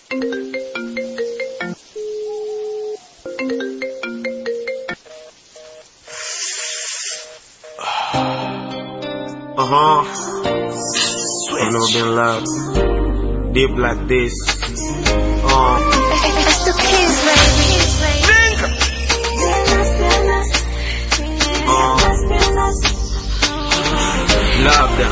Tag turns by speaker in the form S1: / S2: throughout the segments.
S1: Uh huh. I've never been loved deep like this. Uh,
S2: It's the kids, baby.
S1: labda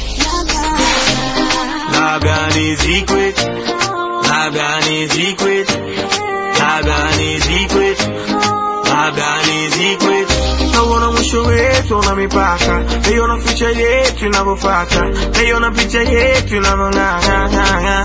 S1: labda ni secret, labda ni secret, labda ni secret, labda ni secret. Nauona mwisho wetu una mipaka, naiona future yetu inavyofata, naiona picha yetu inavyong'ang'ang'ang'a.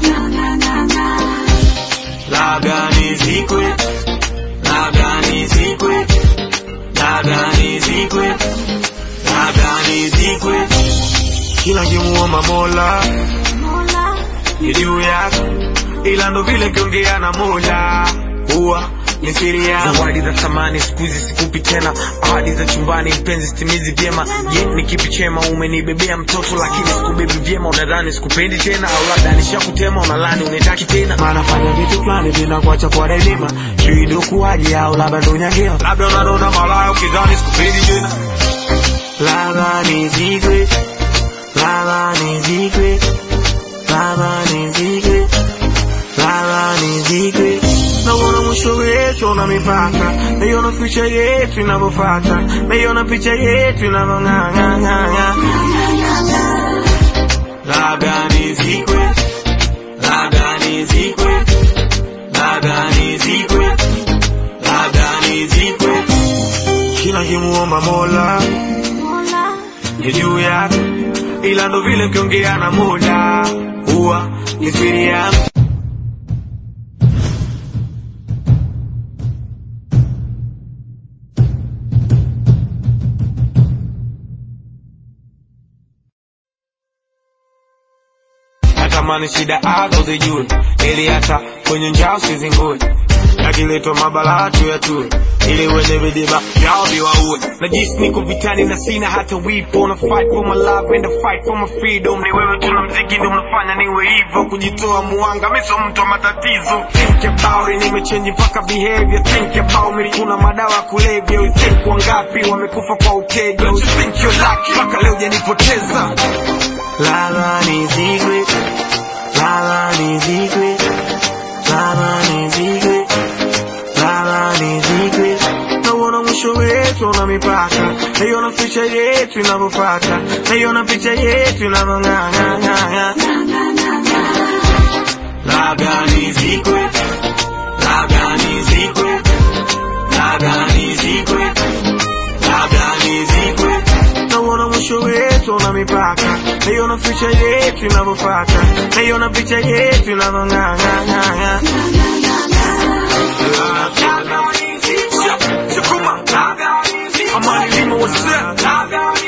S1: Labda ni secret, labda ni secret, labda ni secret, labda ni secret. Kila nkimuomba Mola ni juu yako, ila ndo vile kiongea na Mola huwa ni siri yangu. Zawadi za thamani siku hizi sikupi tena, ahadi za chumbani mpenzi sitimizi vyema. Je, ni kipi chema? Umenibebea mtoto lakini sikubebi vyema, unadhani sikupendi tena, au labda nishakutema, unalani unitaki tena. Maana fanya vitu fulani vinakuacha kwa daima, sijui ndo kuwaje au labda ndo nyangeo, labda unanona malaya ukidhani sikupendi tena. Labda ni secret, labda ni secret, labda ni secret, labda ni secret. Nauona mwisho wetu una mipaka, naiona future yetu inavyofata, naiona picha yetu inavyong'ang'ang'ang'a. Labda ni secret, labda ni secret, labda ni secret, labda ni secret. Kila kimuomba Mola ni juu yako, ila ndo vile kiongea na Mola huwa ni siri yangu. natamani shida azo zijue, ili hata kwenye njaa usizingue, yakiletwa mabalaa tu ya tue, ili wenye vidiba vyao viwaue. Najisi niko vitani na sina hata wipo, na fight for my love and I fight for my freedom. Ni wewe tu na mziki ndio unafanya niwe hivyo, kujitoa muanga, mimi sio mtu wa matatizo. Think about it, nimechange mpaka behavior. Think about me, kuna madawa ya kulevya. You think wangapi wamekufa kwa uteja? You think you're lucky, mpaka leo hujanipoteza. Lala ni secret, lala ni secret, lala ni secret, lala ni secret. Nauona mwisho wetu una mipaka, naiona future yetu inavyofata, naiona picha yetu inavyong'ang'ang'ang'a. Labda ni secret, labda ni secret, labda ni secret, labda ni secret. Nauona mwisho wetu una mipaka, naiona future yetu inavyofata, naiona picha yetu inavyong'ang'ang'ang'a. Amani limo what's up?